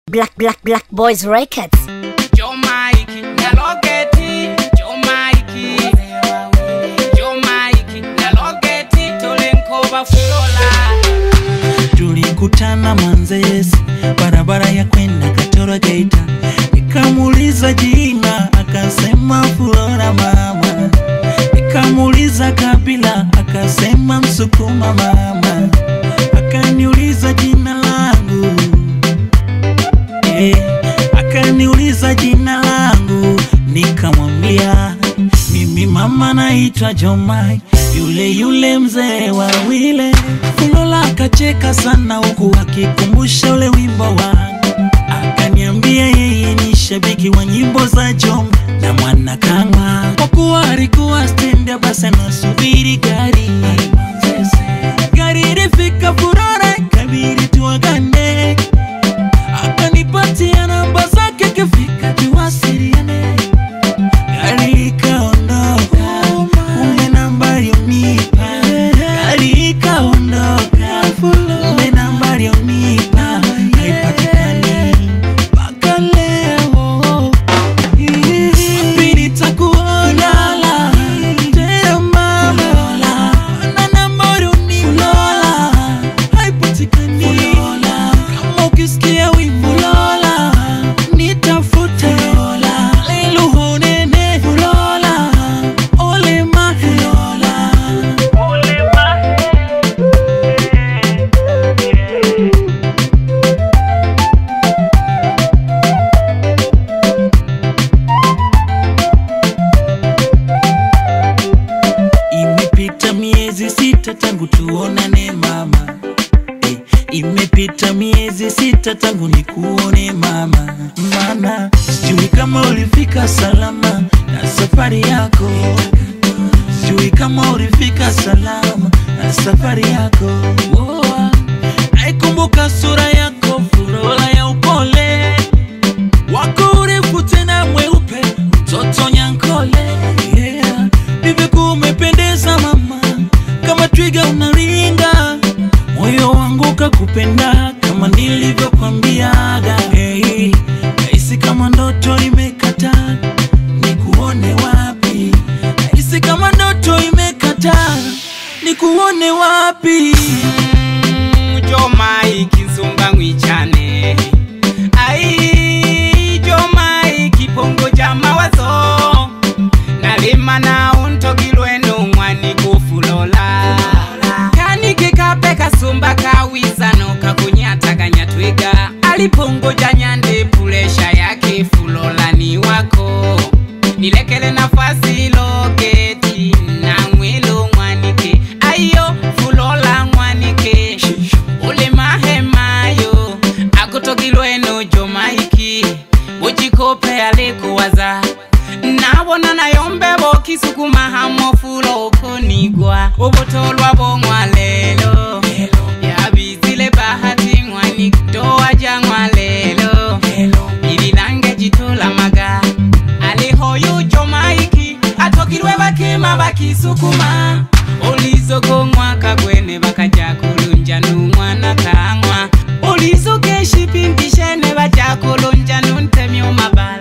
Black Black Black Boys Records. Joe Mike, Nyalogeti, Joe Mike, Joe Mike, Nyalogeti, Tolenkova Fulola. tulikutana Manzese, barabara ya kwenda Katoro Geita, nikamuuliza jina akasema Flora mama, nikamuuliza kabila akasema Msukuma mama, akaniuliza jina langu eh, akaniuliza jina langu nikamwambia mimi mama naitwa Jomai, yule yule mzee wa wile. Fulola akacheka sana huku akikumbusha ule wimbo wangu, akaniambia yeye ni shabiki wa nyimbo za Jom na mwana kama kwa kuwa alikuwa stendi, basi anasubiri gari gari ilifika Furora, kabidi tuagane akanipatia namba zake, kifika tuwasiliane. Gari likaondoka, kumbe namba aliyonipa. Gari likaondoka, kumbe namba aliyonipa haipatikani mpaka leo. Wapi nitakuona tena mama, na namba aliyonipa haipatikani. Kama ukisikia wimbo Lola, nitafute Lola, leluhonene Lola, ole mahe Lola, ole mahe. Imepita miezi sita tangu tuonane mama eh, imepita miezi sita tangu nikuone mama, mana sijui kama ulifika salama na safari yako, sijui kama ulifika salama na safari yako. Oh, naikumbuka sura yako Fulola ya upole wako urefu tena mweupe, mtoto Nyankole yeah. Ndivyo umependeza mama, kama twiga unaringa, moyo wangu kakupenda kama nilivyokwambiaga. Hey, nahisi kama ndoto imekata, nikuone wapi? Nahisi kama ndoto imekata, nikuone wapi? Joe Mike, Nsumba Ngwichane. Ai, Joe Mike, Pongo ja mawazo. Nalima na untogilweno mwani kufulola. Kanike kape kasumba kawisano kakunyataganya twiga. Alipongoja nyande pulesha yake fulola ni wako. Nilekele nafasi loketi na mwelo mwanike. Ayo fulola mwanike. Ule mahemayo akutogilweno jomaiki bujikope alikuwaza nabona nayombe bokisukuma hamofulo okonigwa obutolwa bong'wa lelo yabizile bahati ng'wani toa jang'wa lelo ililange jitolamaga alihoyu jomaiki atogilwe bakima bakisukuma olizogong'wa kagwene bakaja kulunja numwana kang'wa olizokeshipintishene baja kulunja nuntemyo mabala